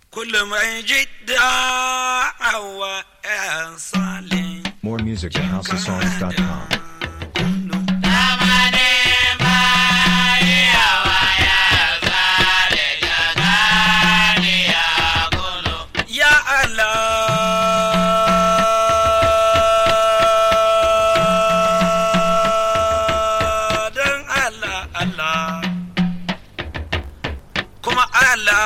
كل ما يجد هو صالح More music at houseofsongs.com. Ya Allah dan Allah Allah kuma Allah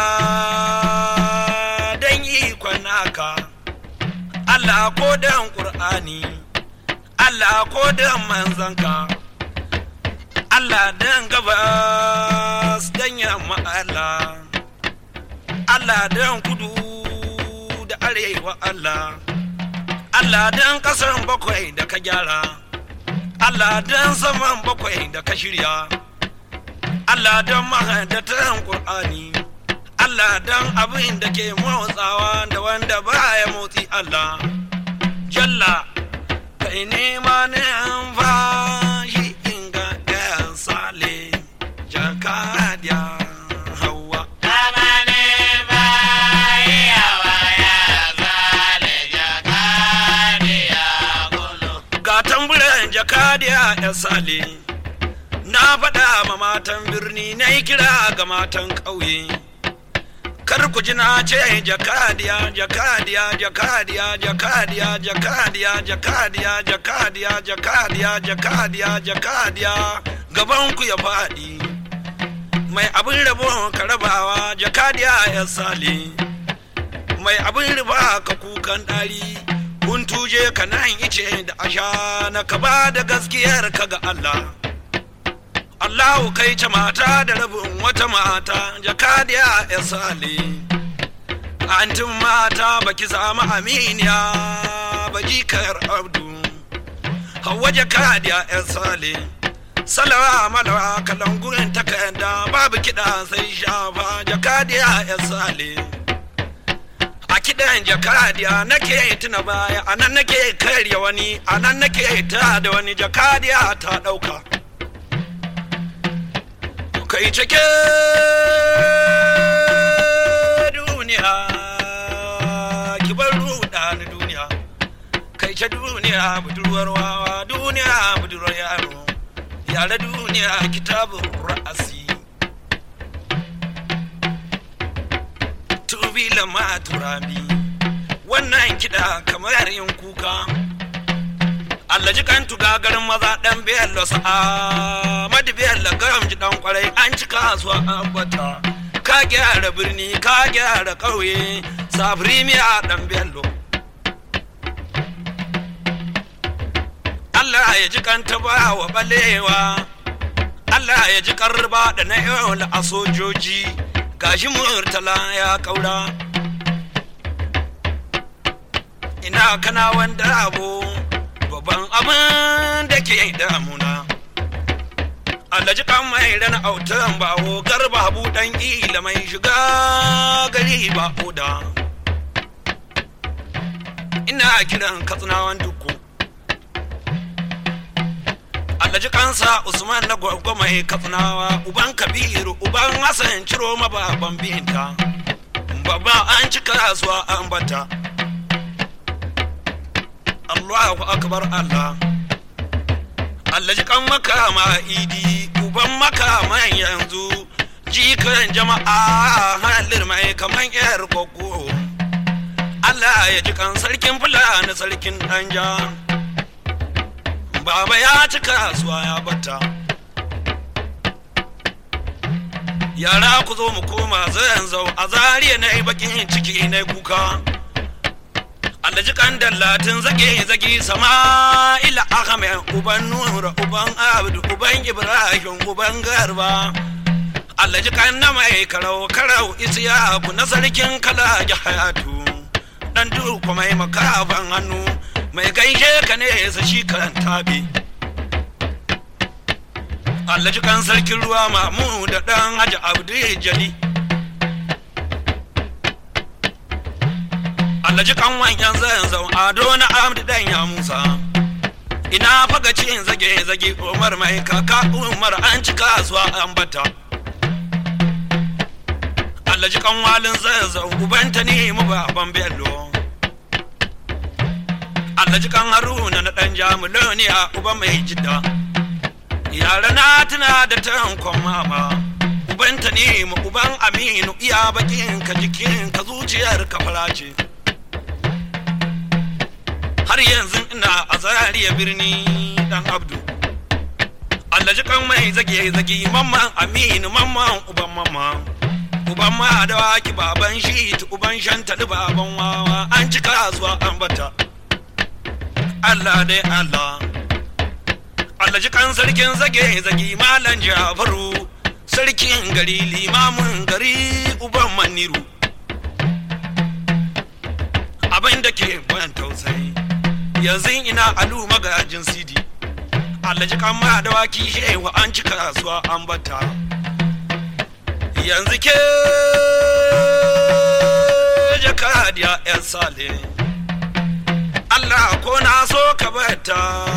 dan ikon naka Allah ko dan Qur'ani Allah ko dan manzanka Allah dan gabas dan yamma Allah Allah dan kudu da arewa Allah Allah dan kasan bakwai da ka gyara Allah dan saman bakwai da ka shirya Allah dan mahadatan Qur'ani Allah dan abin da ke motsawa da wanda baya motsi Allah Jalla kai nema ne an fashi inga ɗayan sale jakadiya hawa ga tamburan jakadiya ya sale na faɗa ma matan birni na yi kira ga matan ƙauye kar ku ji na ce jakadiya jakadiya jakadiya jakadiya jakadiya jakadiya jakadiya jakadiya jakadiya jakadiya gaban ku ya faɗi mai abin rabo ka rabawa jakadiya ya sale mai abin riba ka kukan ɗari kun tuje ka nan ice da asha na ka ba da gaskiyar ka ga Allah Allahu kai ce mata da rabin wata mata jakadiya ya sale antin mata baki samu aminiya ba jikar abdu hawa jakadiya ya sale salawa malawa kalangurin takarda babu kiɗa sai shafa jakadiya ya sale a kiɗan jakadiya nake tuna baya a nan nake karya wani a nan nake ta da wani jakadiya ta ɗauka kai cike duniya ki bar ruɗa ni duniya kai ce duniya budurwar wawa duniya budurwar yaro yare duniya kitabun ra'asi tubila ma turabi wannan kiɗa kamar yin kuka Allah ji kan tuga garin maza ɗan bello sa'a madi bello garam ji ɗan kwarai an ci kasuwa ambata ka gyara birni ka gyara ƙauye safiri miya ɗan bello Allah ya ji kan ba wa balewa Allah ya ji karba da na yau a sojoji gashi murtala ya kaura ina kana wanda abu babban abin da ke damuna alhaji kan mai rana autan bawo garba buɗan ila mai shiga gari ba oda ina kiran katsinawan duku alhaji kansa usman na gwagwa mai katsinawa uban kabiru uban hassan ciro mababan binta babba an ci kasuwa an bata Allahu akbar Allah Allah ji kan makama idi uban makama yanzu jikan jama'a halir mai kaman yar koko Allah ya ji kan sarkin fulani sarkin danja baba ya ci kasuwa ya bata yara ku zo mu koma zan zau a zariya na bakin ciki na kuka alhaji kan dallatin zage zage sama'ila ahmed uban nura uban abdu uban ibrahim uban garba alhaji kan na mai karau karau isiyaku na sarkin kala hayatu dan duku mai makafan hannu mai gaishe ka ne sa shi kan tabi alhaji kan sarkin ruwa mamu da dan haji abdu jali Alhaji kan wanyan zan zau ado na amdi dan ya musa ina faga cin zage zage umar mai kaka umar an ci kasuwa an bata Allah ji kan walin zazzau ubanta ne mu baban bello Allah ji kan haruna na dan jamuloniya uba mai jidda yara na tuna da tankon mama ubanta ne mu uban aminu iya bakin ka jikin ka zuciyar ka farace har yanzu ina a zariya birni dan abdu Allah ji kan mai zage zage mamman aminu mamman uban mamman uban ma da waki baban shi uban shanta baban wawa an cika zuwa an bata Allah dai Allah Allah ji kan sarkin zage zage malan Jafaru sarkin gari limamin gari uban maniru abin da ke ban tausayi yanzu ina alu magajin sidi Allah ji kan ma da waki shewa an cika kasuwa an bata yanzu ke jakadiya yan sale Allah ko na so ka bata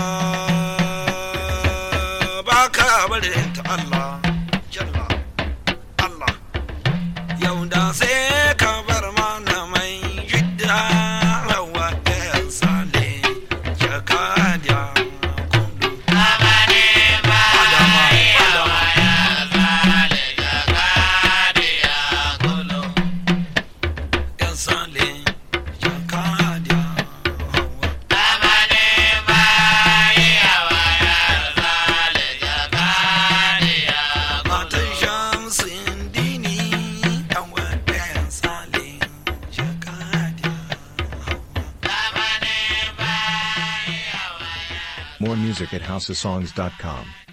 ba ka barin ta Allah jalla Allah yau da sai ka bar mana mai jidda rawa yan sale jakadiya kundu Adama, Adama. yan sale jakadiya hawa matan shamsin dini yan wadan sale jakadiya hawa More music at houseofsongs.com.